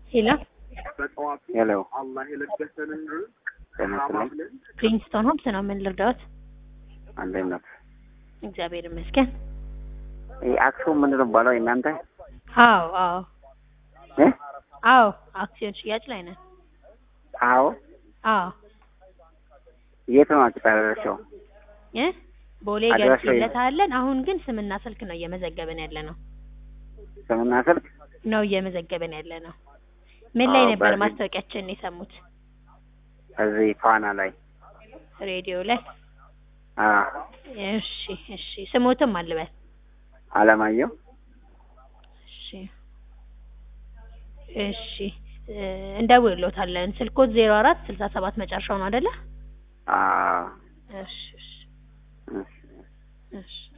ሄሎ ሄሎ ጤና ጤና ይስጥልኝ። ፕሪንስቶን ሆምስ ነው። ምን ልርዳዎት? እንዴት ነው? እግዚአብሔር ይመስገን። ይህ አክሱም ምንድን ነው የሚባለው እናንተ? አዎ አዎ እ? አዎ አክሲዮን ሽያጭ ላይ ነን። አዎ አዎ የት ነው አቅጣጫቸው? እ ቦሌ አድራሻው የት? ገብቼለታለን። አሁን ግን ስምና ስልክ ነው እየመዘገብን ያለ ነው ስምና ስልክ? ነው እየመዘገብን ያለ ነው። ምን ላይ አዎ፣ ነበር በዚህ- ማስታወቂያችንን የሰሙት? እዚህ ፋና ላይ። ሬዲዮ ላይ። አዎ እሺ እሺ። ስሞትም አልበል። አለማየሁ እሺ እሺ። እ፣ እንደውልሎታለን። ስልኮት ዜሮ አራት ስልሳ ሰባት መጨረሻው ነው አይደለ? አዎ እሺ እሺ እሺ። እሺ